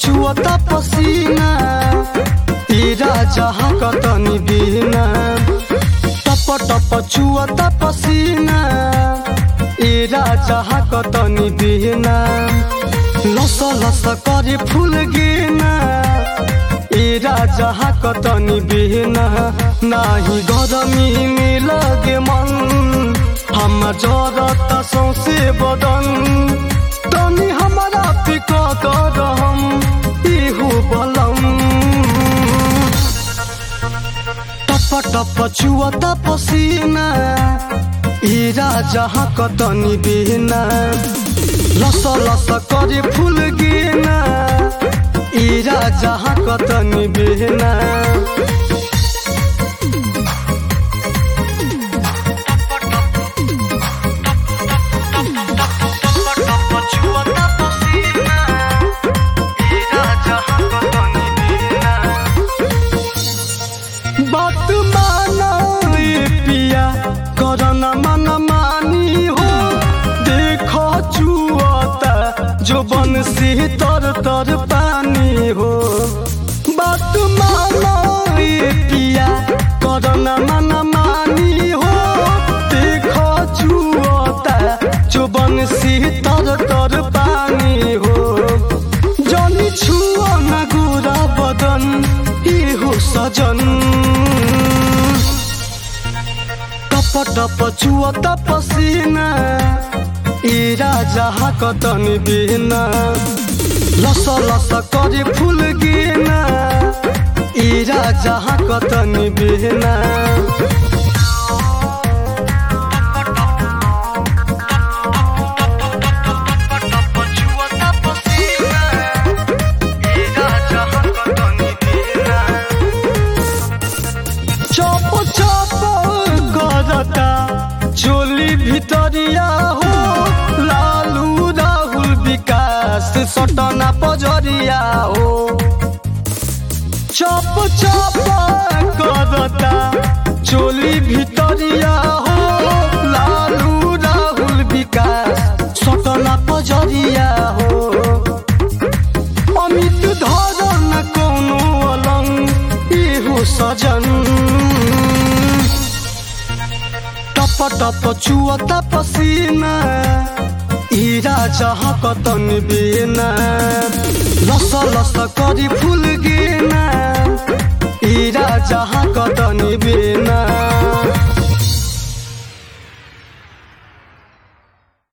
छुअता पसीना ई राजा कतनी बिना टप टप छुअता पसीना ई राजा कतनी बिना लस लस करे फूल गिना ई राजा कतनी बिना नाही गरमी में लगे मन हम जरत सौसे बदन तनी हमारा पिक करम इहु बलम टप टप छुअत पसीना ई राजा कतनी बिना लस लस करे फूल गिना ई राजा कतनी बिना बात माना ए पिया करना मन मानी हो देखो चुअता जो बन से तर तर पानी हो बात माना ए पिया करना मन मानी हो देखो चुअता जो बन से तर तर पानी हो जनी छुआ न गोरा बदन इहो सजन टप टप छुअत पसीना ई राजा कतन बिना लस लस करे फूल गिना ई राजा कतन बिना चप चप करता चोली भितरिया हो लालू राहुल विकास सटना पजरिया हो चप चप करता चोली भितरिया हो लालू राहुल विकास सटना पजरिया हो अमित धरन कोनो अलंग इहु सजन टप टप छुअता पसीना ई राजा कतन बिना लस लस करी फूल